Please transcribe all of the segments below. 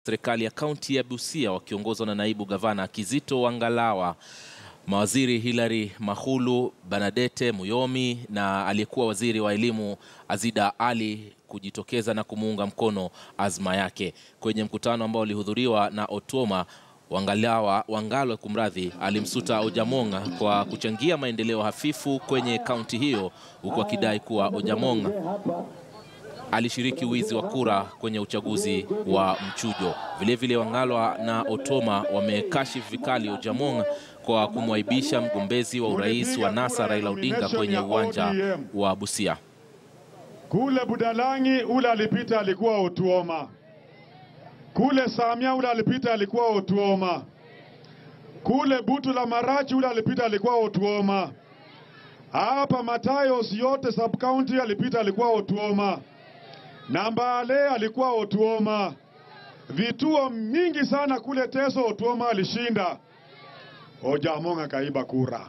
Serikali ya kaunti ya Busia wakiongozwa na naibu gavana Kizito Wangalawa, mawaziri Hilary Mahulu, Banadete Muyomi na aliyekuwa waziri wa elimu Azida Ali kujitokeza na kumuunga mkono azma yake. Kwenye mkutano ambao ulihudhuriwa na Otuoma, Wangalawa Wangalwa kumradhi, alimsuta Ojamong kwa kuchangia maendeleo hafifu kwenye kaunti hiyo, huku akidai kuwa Ojamong alishiriki wizi wa kura kwenye uchaguzi wa mchujo. Vilevile Wangalwa na Otoma wamekashifu vikali Ojamong kwa kumwaibisha mgombezi wa urais wa NASA Raila Odinga kwenye uwanja wa Busia. Kule Budalangi ule alipita alikuwa Otuoma, kule Samia ule alipita alikuwa Otuoma, kule Butu la Marachi ule alipita alikuwa Otuoma, hapa Matayos yote sub county alipita alikuwa Otuoma na Mbale alikuwa Otuoma. Vituo mingi sana kule Teso Otuoma alishinda. Ojamong akaiba kura,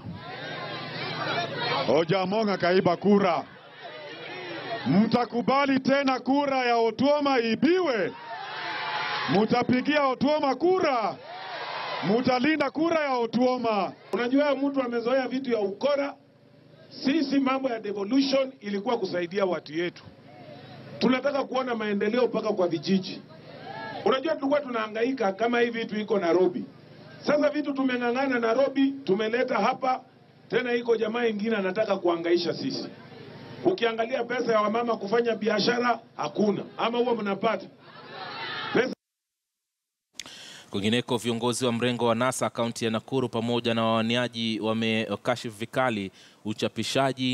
Ojamong akaiba kura. Mtakubali tena kura ya Otuoma ibiwe? Mutapigia Otuoma kura? Mutalinda kura ya Otuoma? Unajua, mtu amezoea vitu ya ukora. Sisi mambo ya devolution ilikuwa kusaidia watu yetu tunataka kuona maendeleo mpaka kwa vijiji. Unajua, tulikuwa tunahangaika kama hii vitu iko Nairobi. Sasa vitu tumeng'ang'ana Nairobi, tumeleta hapa tena, iko jamaa ingine anataka kuhangaisha sisi. Ukiangalia pesa ya wamama kufanya biashara hakuna, ama huwa mnapata pesa Kwingineko, viongozi wa mrengo wa NASA kaunti ya Nakuru pamoja na wawaniaji wamekashifu vikali uchapishaji